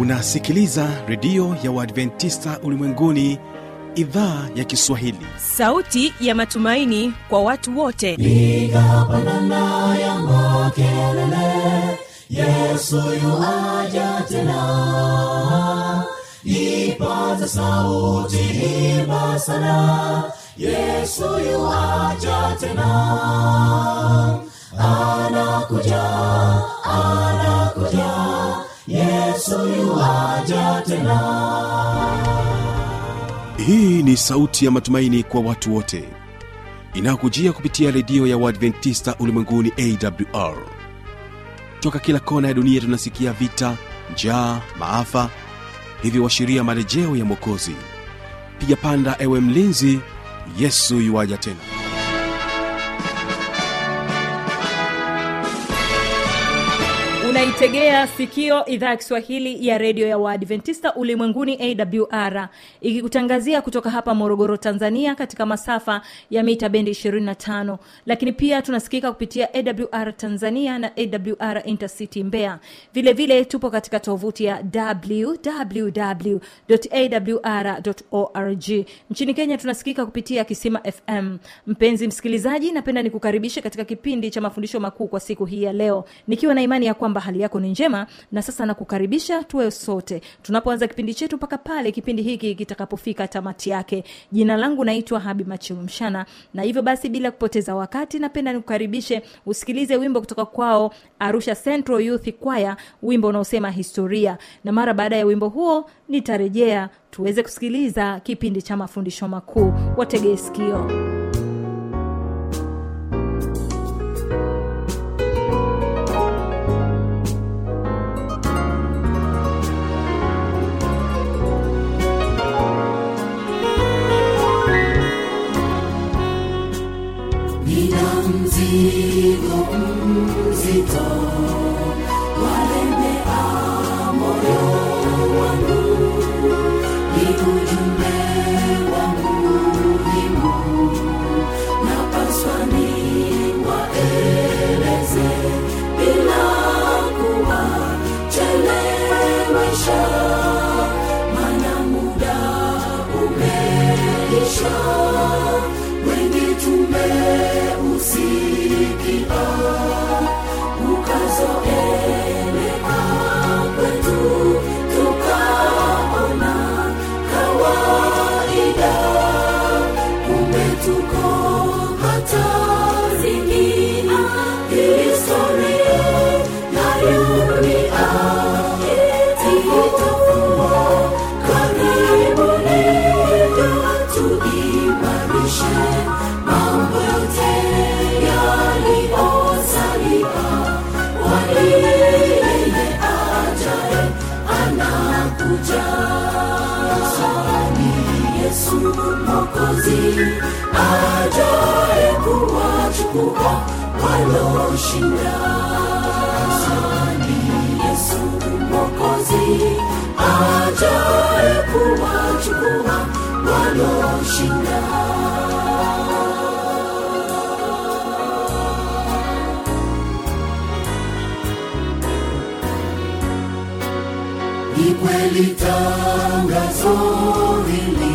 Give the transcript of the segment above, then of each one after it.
unasikiliza redio ya uadventista ulimwenguni idhaa ya kiswahili sauti ya matumaini kwa watu wote piga pandana ya makelele yesu yuaja tena ipaza sauti himba sana yesu yuaja tena anakuja anakuja yesu yuaja tena hii ni sauti ya matumaini kwa watu wote inayokujia kupitia redio ya uadventista ulimwenguni awr toka kila kona ya dunia tunasikia vita njaa maafa hivyo washiria marejeo ya mwokozi piga panda ewe mlinzi yesu yuwaja tena unaitegea sikio idhaa ya kiswahili ya redio ya waadventista ulimwenguni awr ikikutangazia kutoka hapa morogoro tanzania katika masafa ya mita bendi 25 lakini pia tunasikika kupitia awr tanzania na awr intercity mbeya vile vile tupo katika tovuti ya www.awr.org nchini kenya tunasikika kupitia kisima fm mpenzi msikilizaji napenda nikukaribishe katika kipindi cha mafundisho makuu kwa siku hii ya leo nikiwa na imani ya kwamba hali yako ni njema na sasa nakukaribisha tuwe sote tunapoanza kipindi chetu mpaka pale kipindi hiki kitakapofika tamati yake jina langu naitwa habi machilumshana na hivyo basi bila kupoteza wakati napenda nikukaribishe usikilize wimbo kutoka kwao arusha central youth kwaya wimbo unaosema historia na mara baada ya wimbo huo nitarejea tuweze kusikiliza kipindi cha mafundisho makuu wategee sikio nina mzigo mzito walemea moyo wangu ni ujumbe wangu muhimu napaswa niwaeleze bila kuwachelewesha mana muda umeisha wengi tumeusikia ukazoeleka kwetu tukaona kawaida kumbe tuko hatarini historia na dunia itafua karibuni tuimarishe mambo yote yaliyosalia kwani yeye ajaye anakuja ni yesu mokozi ajaye kuwachukua waloshinda ni yesu mokozi ajaye kuwachukua waloshinda ni kweli tangazo hili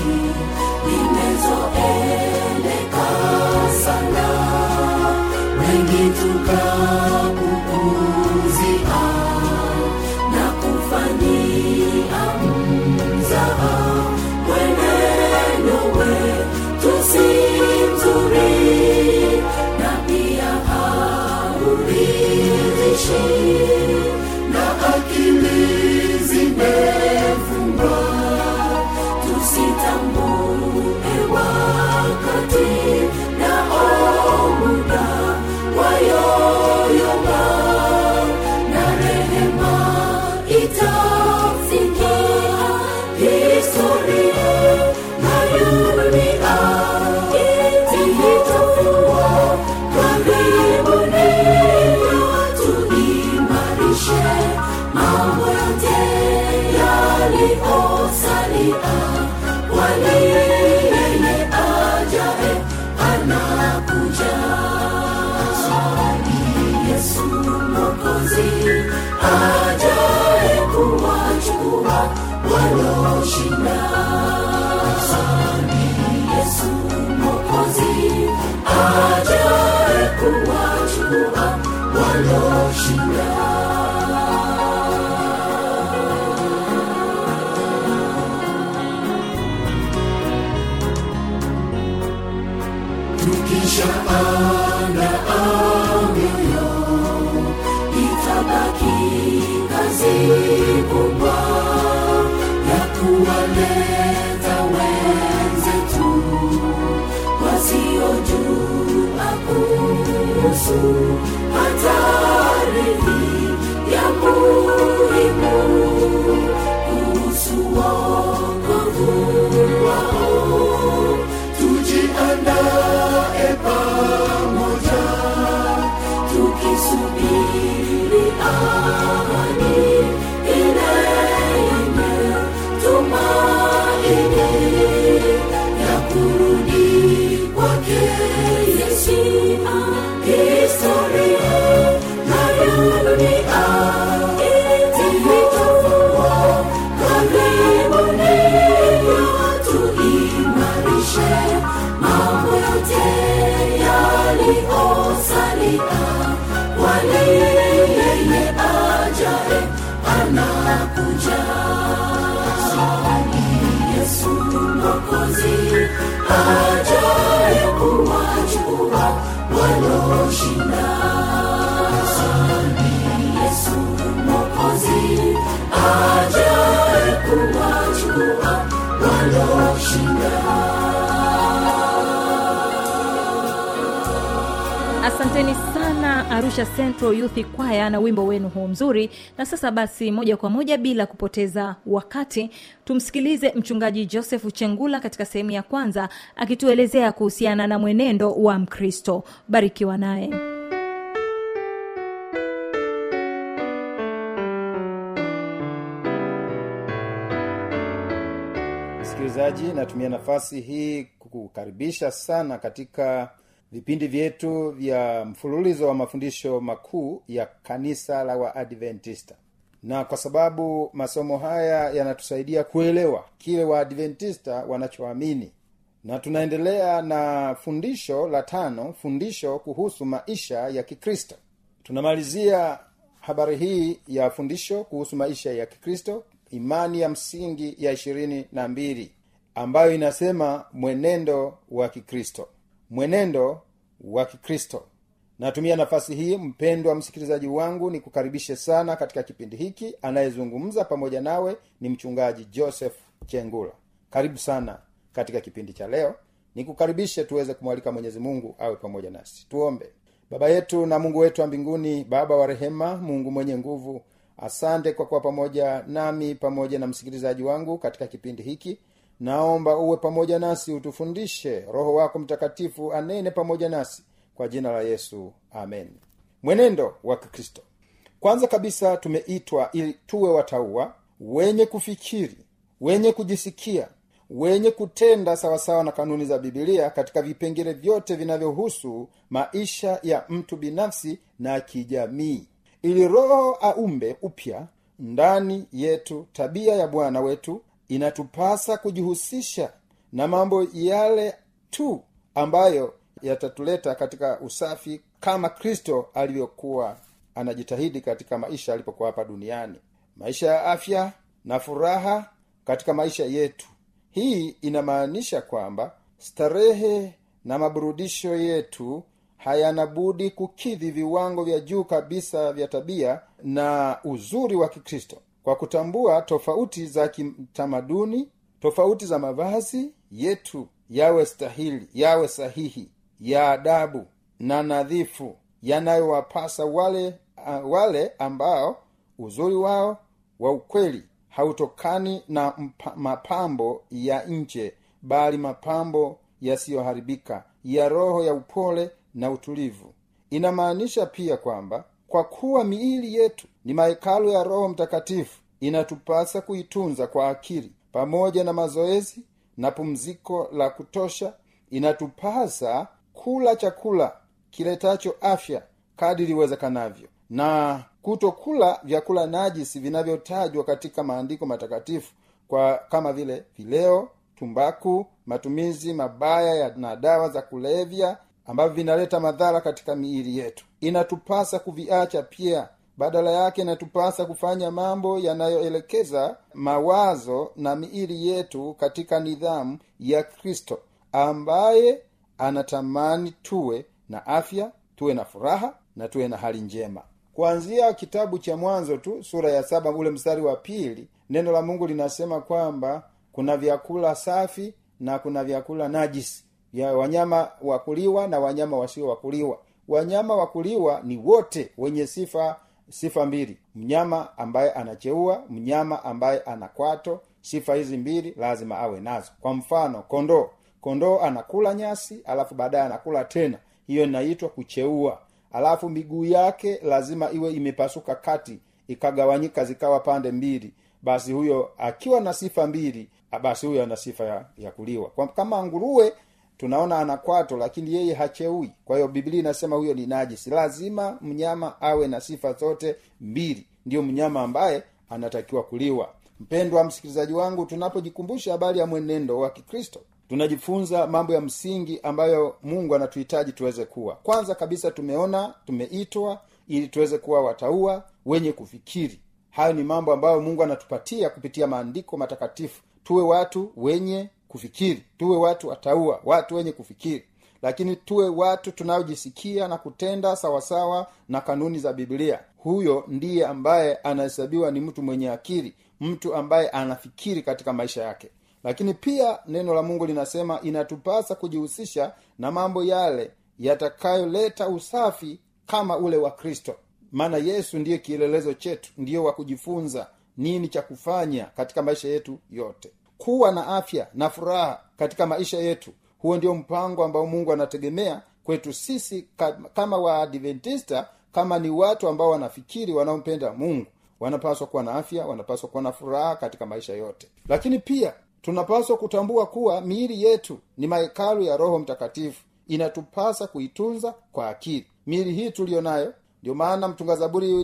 limezoeleka sana wengi tukapupuzia na kufanyia mzaha mwenendo wetu si mzuri na pia hauridhishi na akili zimefungwa tusitambue wakati nao muda wayoyoma na rehema itafikia historia na dunia itafungwa karibuni tuimarishe mambo yote yaliyosalia kwani yeye ajaye anakuja ni yesu mokozi ajaye kuwacha waloshinda Asante Yesu Mwokozi ajaye kuwachukua waloshinda tukisha anda mioyo itabaki kazi kubwa ya kuwaleta wenzetu wasiojua kuhusu hatari ya muhimu kuhusu wokovu wao tujiandae pamoja tukisubiri ahadi ile yenye tumaini ya kurudi kwake Yesu. Historia na ya dunia itafungwa karibuni, tuimarishe mambo yote yaliyosalia, kwani yeye ajaye anakuja. Yesu Mwokozi ajaye kuwachukua waloshinda. Yesu Mwokozi ajaye kuwachukua waloshinda. asanteni sana arusha central youth kwaya na wimbo wenu huu mzuri na sasa basi moja kwa moja bila kupoteza wakati tumsikilize mchungaji joseph chengula katika sehemu ya kwanza akituelezea kuhusiana na mwenendo wa mkristo barikiwa naye msikilizaji natumia nafasi hii kukukaribisha sana katika vipindi vyetu vya mfululizo wa mafundisho makuu ya kanisa la waadventista na kwa sababu masomo haya yanatusaidia kuelewa kile waadventista wanachoamini na tunaendelea na fundisho la tano fundisho kuhusu maisha ya kikristo tunamalizia habari hii ya fundisho kuhusu maisha ya kikristo imani ya msingi ya ishirini na mbili ambayo inasema mwenendo wa kikristo mwenendo wa kikristo natumia nafasi hii mpendwa msikilizaji wangu nikukaribishe sana katika kipindi hiki anayezungumza pamoja nawe ni mchungaji joseph chengula karibu sana katika kipindi cha leo nikukaribishe tuweze kumwalika mwenyezi mungu awe pamoja nasi tuombe baba yetu na mungu wetu wa mbinguni baba wa rehema mungu mwenye nguvu asante kwa kuwa pamoja nami pamoja na msikilizaji wangu katika kipindi hiki naomba uwe pamoja nasi utufundishe roho wako mtakatifu anene pamoja nasi kwa jina la yesu amen mwenendo wa kikristo kwanza kabisa tumeitwa ili tuwe watauwa wenye kufikiri wenye kujisikia wenye kutenda sawasawa na kanuni za bibilia katika vipengele vyote vinavyohusu maisha ya mtu binafsi na kijamii ili roho aumbe upya ndani yetu tabia ya bwana wetu inatupasa kujihusisha na mambo yale tu ambayo yatatuleta katika usafi kama kristo alivyokuwa anajitahidi katika maisha alipokuwa hapa duniani maisha ya afya na furaha katika maisha yetu hii inamaanisha kwamba starehe na maburudisho yetu hayana budi kukidhi viwango vya juu kabisa vya tabia na uzuri wa kikristo kwa kutambua tofauti za kitamaduni tofauti za mavazi yetu yawe stahili yawe sahihi ya adabu na nadhifu yanayowapasa wale uh, wale ambao uzuri wao wa ukweli hautokani na mpa, mapambo ya nje bali mapambo yasiyoharibika ya roho ya upole na utulivu inamaanisha pia kwamba kwa kuwa miili yetu ni mahekalu ya roho mtakatifu inatupasa kuitunza kwa akili pamoja na mazoezi na pumziko la kutosha inatupasa kula chakula kiletacho afya kadiri iwezekanavyo na kutokula vyakula najisi vinavyotajwa katika maandiko matakatifu kwa kama vile vileo tumbaku matumizi mabaya ya, na dawa za kulevya ambavyo vinaleta madhara katika miili yetu inatupasa kuviacha pia badala yake inatupasa kufanya mambo yanayoelekeza mawazo na miili yetu katika nidhamu ya kristo ambaye anatamani tuwe na afya tuwe na furaha na tuwe na hali njema kuanzia kitabu cha mwanzo tu sura ya saba ule mstari wa pili neno la mungu linasema kwamba kuna vyakula safi na kuna vyakula najisi vya wanyama wakuliwa na wanyama wasio wakuliwa wanyama wakuliwa ni wote wenye sifa sifa mbili mnyama ambaye anacheua mnyama ambaye ana kwato sifa hizi mbili lazima awe nazo kwa mfano kondoo kondoo anakula nyasi alafu baadaye anakula tena hiyo inaitwa kucheua alafu miguu yake lazima iwe imepasuka kati ikagawanyika zikawa pande mbili basi huyo akiwa na sifa mbili basi huyo ana sifa ya, ya kuliwa kwa, kama nguruwe tunaona ana kwato lakini yeye hacheui kwa hiyo biblia inasema huyo ni najisi lazima mnyama awe na sifa zote mbili ndiyo mnyama ambaye anatakiwa kuliwa mpendwa msikilizaji wangu tunapojikumbusha habari ya mwenendo wa kikristo tunajifunza mambo ya msingi ambayo mungu anatuhitaji tuweze kuwa kwanza kabisa tumeona tumeitwa ili tuweze kuwa wataua wenye kufikiri hayo ni mambo ambayo mungu anatupatia kupitia maandiko matakatifu tuwe watu wenye kufikiri tuwe watu wataua watu wenye kufikiri lakini tuwe watu tunaojisikia na kutenda sawasawa na kanuni za biblia huyo ndiye ambaye anahesabiwa ni mtu mwenye akili mtu ambaye anafikiri katika maisha yake lakini pia neno la mungu linasema inatupasa kujihusisha na mambo yale yatakayoleta usafi kama ule wa kristo maana yesu ndiye kielelezo chetu ndiyo wa kujifunza nini cha kufanya katika maisha yetu yote kuwa na afya na furaha katika maisha yetu huo ndio mpango ambao mungu anategemea kwetu sisi kama waadventista kama ni watu ambao wanafikiri wanaompenda mungu wanapaswa kuwa na afya wanapaswa kuwa na furaha katika maisha yote lakini pia tunapaswa kutambua kuwa miili yetu ni mahekalu ya roho mtakatifu inatupasa kuitunza kwa akili miili hii tuliyo nayo ndio maana mtunga zaburi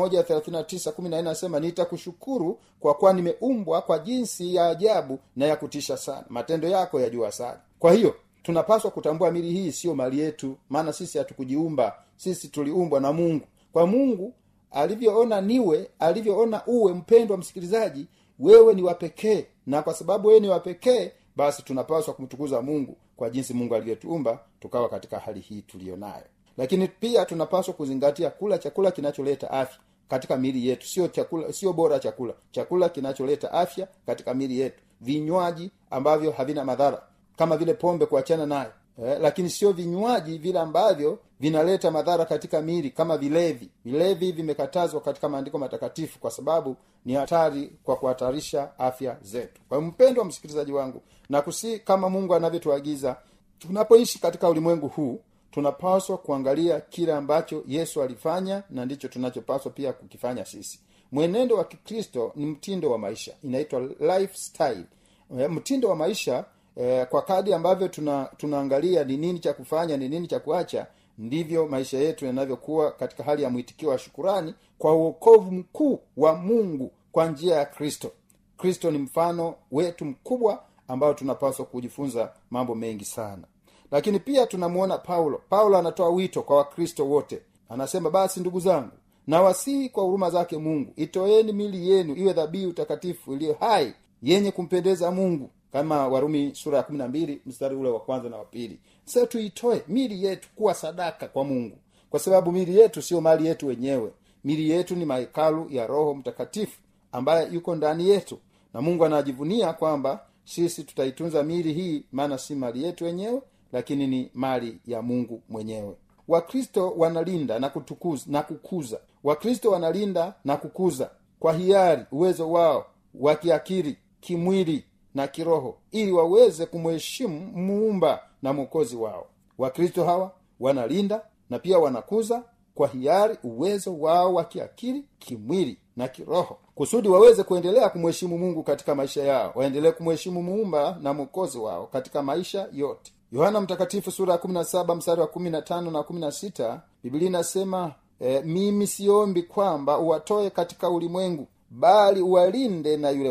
anasema nitakushukuru kwa kuwa nimeumbwa kwa jinsi ya ajabu na ya kutisha sana matendo yako yajua sana kwa hiyo tunapaswa kutambua mili hii siyo mali yetu maana sisi hatukujiumba sisi tuliumbwa na mungu kwa mungu alivyoona niwe alivyoona uwe mpendwa msikilizaji wewe ni wapekee na kwa sababu wewe ni wapekee basi tunapaswa kumtukuza mungu kwa jinsi mungu alivyotuumba tukawa katika hali hii tuliyo nayo lakini pia tunapaswa kuzingatia kula chakula kinacholeta afya katika miili yetu sio chakula sio bora chakula chakula kinacholeta afya katika miili yetu vinywaji ambavyo havina madhara kama vile pombe kuachana nayo eh, lakini sio vinywaji vile ambavyo vinaleta madhara katika miili kama vilevi vilevi vimekatazwa katika maandiko matakatifu kwa sababu ni hatari kwa kuhatarisha afya zetu kwa hiyo mpendwa msikilizaji wangu na kusi kama mungu anavyotuagiza tunapoishi katika ulimwengu huu tunapaswa kuangalia kile ambacho yesu alifanya na ndicho tunachopaswa pia kukifanya sisi mwenendo wa kikristo ni mtindo wa maisha inaitwa lifestyle e, mtindo wa maisha e, kwa kadi ambavyo tuna tunaangalia ni nini cha kufanya ni nini cha kuacha ndivyo maisha yetu yanavyokuwa katika hali ya mwitikio wa shukurani kwa uokovu mkuu wa mungu kwa njia ya kristo kristo ni mfano wetu mkubwa ambao tunapaswa kujifunza mambo mengi sana lakini pia tunamuona paulo paulo anatoa wito kwa wakristo wote anasema basi ndugu zangu nawasihi kwa huruma zake mungu itoeni mili yenu iwe dhabihu takatifu iliyo hai yenye kumpendeza mungu kama warumi sura ya kumi na mbili mstari ule wa kwanza na wa pili sasa tuitoe mili yetu kuwa sadaka kwa mungu kwa sababu mili yetu sio mali yetu wenyewe mili yetu ni mahekalu ya roho mtakatifu ambaye yuko ndani yetu na mungu anajivunia kwamba sisi tutaitunza mili hii maana si mali yetu wenyewe lakini ni mali ya mungu mwenyewe wakristo wanalinda na kutukuza na kukuza wakristo wanalinda na kukuza kwa hiari uwezo wao wa kiakili kimwili na kiroho ili waweze kumheshimu muumba na mwokozi wao wakristo hawa wanalinda na pia wanakuza kwa hiari uwezo wao wa kiakili kimwili na kiroho kusudi waweze kuendelea kumheshimu mungu katika maisha yao waendelee kumheshimu muumba na mwokozi wao katika maisha yote yohana mtakatifu sura ya 17 mstari wa 15 na 16 biblia inasema e, mimi siombi kwamba uwatoe katika ulimwengu bali uwalinde na yule mwovu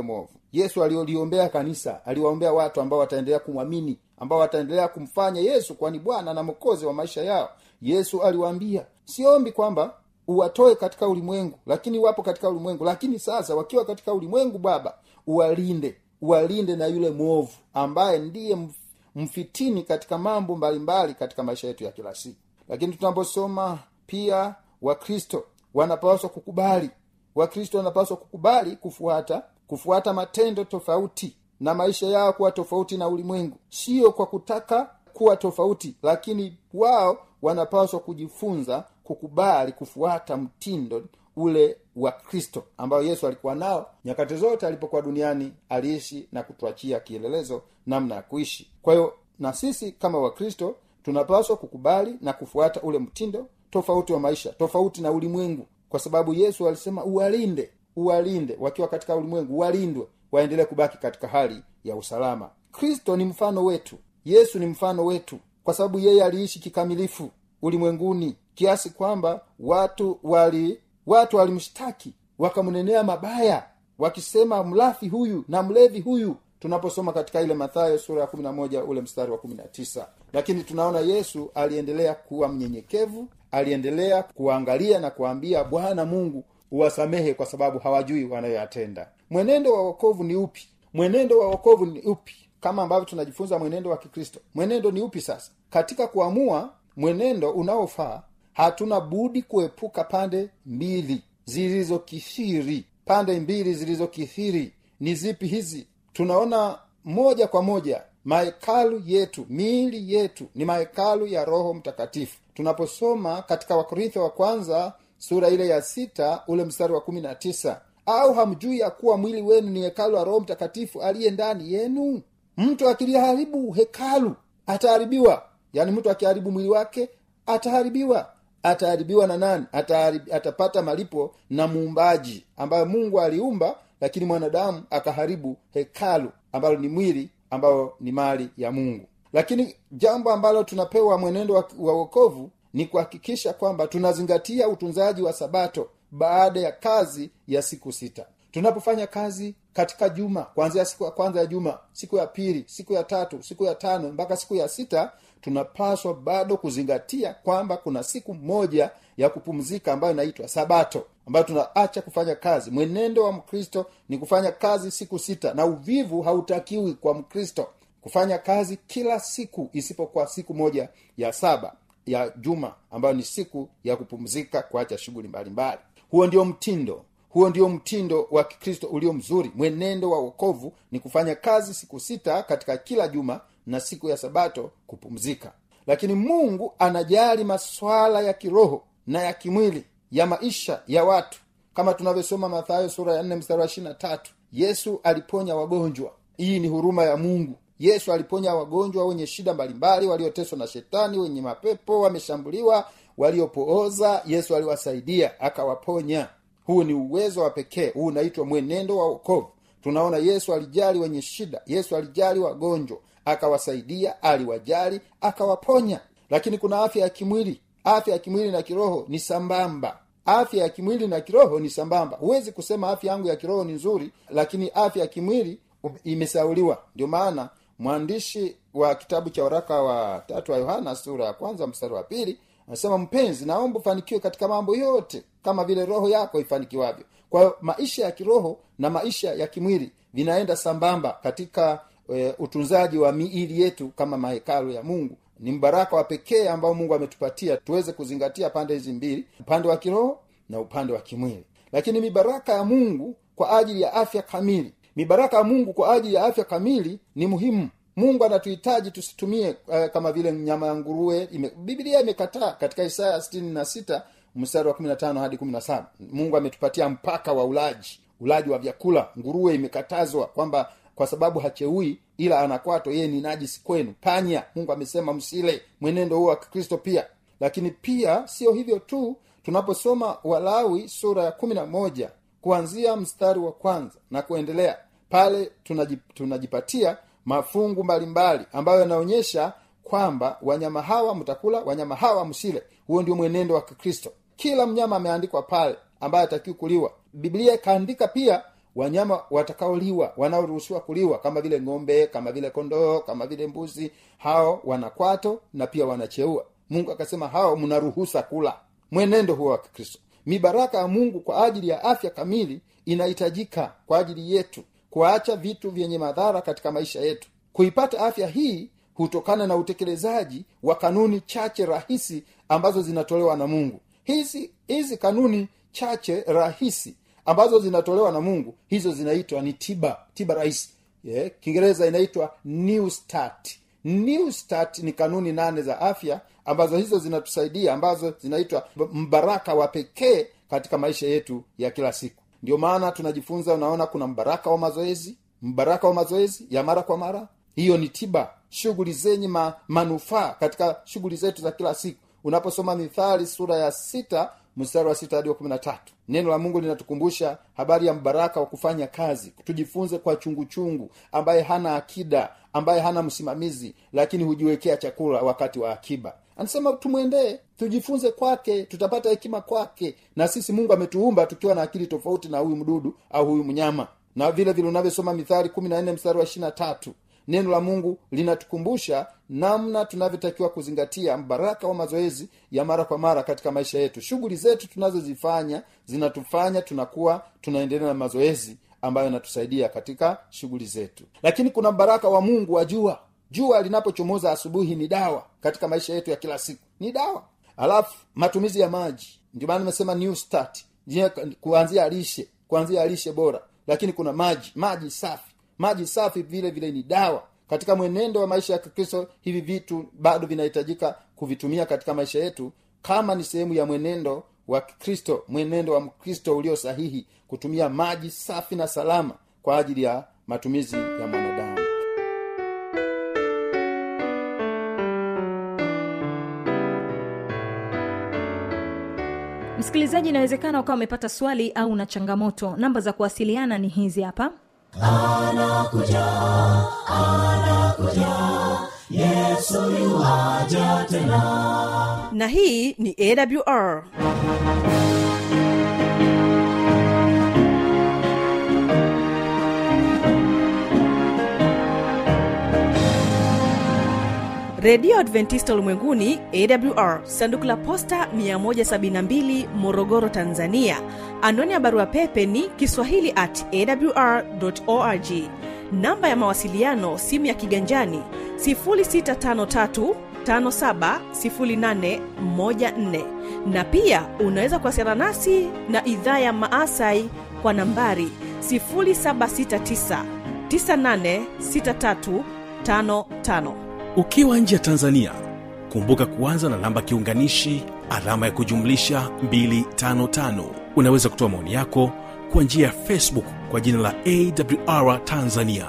yesu alioliombea kanisa aliwaombea watu ambao wataendelea kumwamini ambao wataendelea kumfanya yesu kwani bwana na mokozi wa maisha yao yesu aliwaambia siombi kwamba uwatoe katika ulimwengu lakini wapo katika ulimwengu lakini sasa wakiwa katika ulimwengu baba uwalinde uwalinde na yule mwovu ambaye ndiye mf- mfitini katika mambo mbalimbali katika maisha yetu ya kila siku lakini tunaposoma pia wakristo wanapaswa kukubali wakristo wanapaswa kukubali kufuata kufuata matendo tofauti na maisha yao kuwa tofauti na ulimwengu sio kwa kutaka kuwa tofauti lakini wao wanapaswa kujifunza kukubali kufuata mtindo ule wa kristo ambayo yesu alikuwa nao nyakati zote alipokuwa duniani aliishi na kutuachia kielelezo namna ya kuishi kwa hiyo na sisi kama wakristo tunapaswa kukubali na kufuata ule mtindo tofauti wa maisha tofauti na ulimwengu kwa sababu yesu alisema uwalinde uwalinde wakiwa katika ulimwengu walindwe waendelee kubaki katika hali ya usalama kristo ni mfano wetu yesu ni mfano wetu kwa sababu yeye aliishi kikamilifu ulimwenguni kiasi kwamba watu wali watu walimshtaki wakamnenea mabaya wakisema mlafi huyu na mlevi huyu tunaposoma katika ile mathayo sura ya kumi na moja ule mstari wa kumi na tisa lakini tunaona yesu aliendelea kuwa mnyenyekevu aliendelea kuangalia na kuambia bwana mungu uwasamehe kwa sababu hawajui wanayoyatenda mwenendo wa wokovu ni upi mwenendo wa wokovu ni upi kama ambavyo tunajifunza mwenendo wa kikristo mwenendo ni upi sasa katika kuamua mwenendo unaofaa hatuna budi kuepuka pande mbili zilizokithiri pande mbili zilizokithiri ni zipi hizi tunaona moja kwa moja mahekalu yetu miili yetu ni mahekalu ya roho mtakatifu tunaposoma katika wakorintho wa kwanza sura ile ya sita ule mstari wa kumi na tisa au hamjui ya kuwa mwili wenu ni hekalu la roho mtakatifu aliye ndani yenu mtu akiliharibu hekalu ataharibiwa yaani mtu akiharibu mwili wake ataharibiwa ataharibiwa na nani Ataharib, atapata malipo na muumbaji ambayo mungu aliumba lakini mwanadamu akaharibu hekalu ambalo ni mwili ambayo ni mali ya mungu lakini jambo ambalo tunapewa mwenendo wa, wa wokovu ni kuhakikisha kwamba tunazingatia utunzaji wa sabato baada ya kazi ya siku sita tunapofanya kazi katika juma kuanzia siku ya kwanza ya juma siku ya pili siku ya tatu siku ya tano mpaka siku ya sita tunapaswa bado kuzingatia kwamba kuna siku moja ya kupumzika ambayo inaitwa sabato ambayo tunaacha kufanya kazi mwenendo wa mkristo ni kufanya kazi siku sita na uvivu hautakiwi kwa mkristo kufanya kazi kila siku isipokuwa siku moja ya saba ya juma ambayo ni siku ya kupumzika kuacha shughuli mbalimbali huo ndio mtindo huo ndio mtindo wa kikristo ulio mzuri mwenendo wa wokovu ni kufanya kazi siku sita katika kila juma na siku ya sabato kupumzika lakini mungu anajali maswala ya kiroho na ya kimwili ya maisha ya watu kama tunavyosoma mathayo sura ya nne mstari wa ishirina tatu yesu aliponya wagonjwa hii ni huruma ya mungu yesu aliponya wagonjwa wenye shida mbalimbali walioteswa na shetani wenye mapepo wameshambuliwa waliopooza yesu aliwasaidia akawaponya huu ni uwezo wa pekee huu unaitwa mwenendo wa wokovu tunaona yesu alijali wenye shida yesu alijali wagonjwa akawasaidia aliwajali akawaponya lakini kuna afya ya kimwili afya ya kimwili na kiroho ni sambamba afya ya kimwili na kiroho ni sambamba huwezi kusema afya yangu ya kiroho ni nzuri lakini afya ya kimwili imesauliwa ndio maana mwandishi wa kitabu cha waraka wa tatu wa yohana sura ya kwanza mstari wa pili anasema mpenzi naomba ufanikiwe katika mambo yote kama vile roho yako ifanikiwavyo kwa hiyo maisha ya kiroho na maisha ya kimwili vinaenda sambamba katika e, utunzaji wa miili yetu kama mahekalu ya mungu ni mbaraka wa pekee ambao mungu ametupatia tuweze kuzingatia pande hizi mbili upande wa kiroho na upande wa kimwili lakini mibaraka ya mungu kwa ajili ya afya kamili mibaraka ya mungu kwa ajili ya afya kamili ni muhimu mungu anatuhitaji tusitumie uh, kama vile nyama ya nguruwe ime, biblia imekataa katika isaya sitini na sita mstari wa kumi na tano hadi kumi na saba mungu ametupatia mpaka wa ulaji ulaji wa vyakula nguruwe imekatazwa kwamba kwa sababu hacheui ila anakwato yeye ni najisi kwenu panya mungu amesema msile mwenendo huo wa kikristo pia lakini pia sio hivyo tu tunaposoma walawi sura ya kumi na moja kuanzia mstari wa kwanza na kuendelea pale tunajip, tunajipatia mafungu mbalimbali ambayo yanaonyesha kwamba wanyama hawa mtakula wanyama hawa msile huo ndio mwenendo wa kikristo kila mnyama ameandikwa pale ambaye atakiwi kuliwa biblia ikaandika pia wanyama watakaoliwa wanaoruhusiwa kuliwa kama vile ng'ombe kama vile kondoo kama vile mbuzi hao wana kwato na pia wanacheua mungu akasema hao mnaruhusa kula mwenendo huo wa kikristo mibaraka ya mungu kwa ajili ya afya kamili inahitajika kwa ajili yetu kuacha vitu vyenye madhara katika maisha yetu kuipata afya hii hutokana na utekelezaji wa kanuni chache rahisi ambazo zinatolewa na mungu hizi hizi kanuni chache rahisi ambazo zinatolewa na mungu hizo zinaitwa ni tiba tiba rahisi yeah, kiingereza inaitwa new start new start ni kanuni nane za afya ambazo hizo zinatusaidia ambazo zinaitwa mbaraka wa pekee katika maisha yetu ya kila siku ndio maana tunajifunza unaona kuna mbaraka wa mazoezi mbaraka wa mazoezi ya mara kwa mara hiyo ni tiba shughuli zenye ma, manufaa katika shughuli zetu za kila siku unaposoma mithali sura ya sita mstari wa sita hadi wa kumi na tatu neno la mungu linatukumbusha habari ya mbaraka wa kufanya kazi tujifunze kwa chungu chungu ambaye hana akida ambaye hana msimamizi lakini hujiwekea chakula wakati wa akiba anasema tumwendee tujifunze kwake tutapata hekima kwake na sisi mungu ametuumba tukiwa na akili tofauti na huyu mdudu au huyu mnyama na vile vile unavyosoma mithali kumi na nne mstari wa ishirina tatu neno la mungu linatukumbusha namna tunavyotakiwa kuzingatia mbaraka wa mazoezi ya mara kwa mara katika maisha yetu shughuli zetu tunazozifanya zinatufanya tunakuwa tunaendelea na mazoezi ambayo yanatusaidia katika shughuli zetu lakini kuna mbaraka wa mungu wa jua jua linapochomoza asubuhi ni dawa katika maisha yetu ya kila siku ni dawa alafu matumizi ya maji ndio maana nimesema new start Je, kuanzia lishe kuanzia lishe bora lakini kuna maji maji safi maji safi vile vile ni dawa katika mwenendo wa maisha ya kikristo hivi vitu bado vinahitajika kuvitumia katika maisha yetu kama ni sehemu ya mwenendo wa kikristo mwenendo wa mkristo ulio sahihi kutumia maji safi na salama kwa ajili ya matumizi ya mwanadamu msikilizaji inawezekana ukawa umepata swali au na changamoto namba za kuwasiliana ni hizi hapa anakuja anakuja yesu yuaja tena na hii ni awr redio adventista ulimwenguni awr sanduku la posta 172 morogoro tanzania anwani ya barua pepe ni kiswahili at awr org namba ya mawasiliano simu ya kiganjani 653 570814 na pia unaweza kuwasiliana nasi na idhaa ya maasai kwa nambari 769 986355 ukiwa nje ya tanzania kumbuka kuanza na namba kiunganishi alama ya kujumlisha 255 unaweza kutoa maoni yako kwa njia ya facebook kwa jina la awr tanzania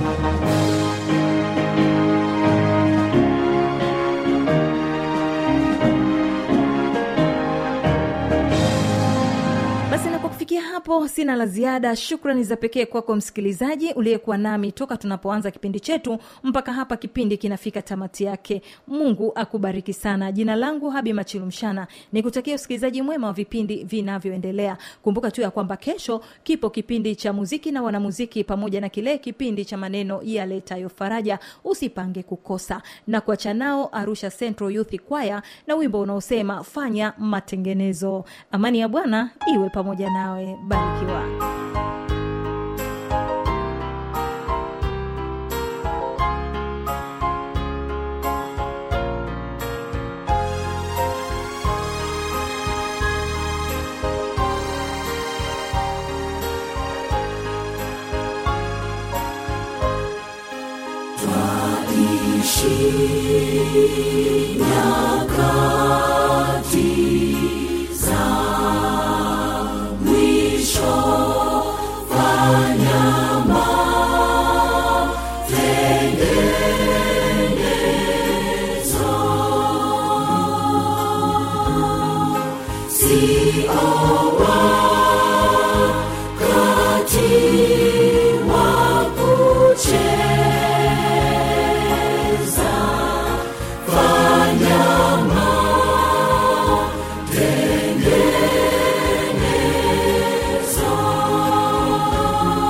basi na kwa kufikia hapo sina la ziada shukrani za pekee kwako msikilizaji uliyekuwa nami toka tunapoanza kipindi chetu mpaka hapa kipindi kinafika tamati yake mungu akubariki sana jina langu habi machilumshana ni kutakia usikilizaji mwema wa vipindi vinavyoendelea kumbuka tu ya kwamba kesho kipo kipindi cha muziki na wanamuziki pamoja na kile kipindi cha maneno yaletayo faraja usipange kukosa na kuacha nao arusha central youth kwaya na wimbo unaosema fanya matengenezo amani ya bwana iwe pamoja nawe barikiwa Fanya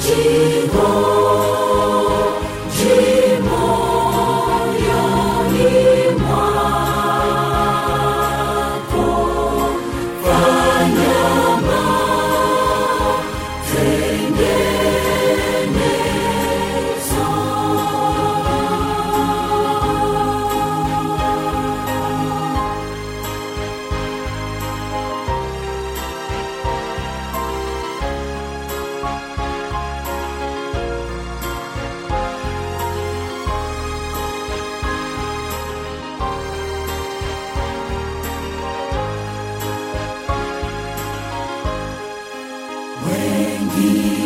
wengi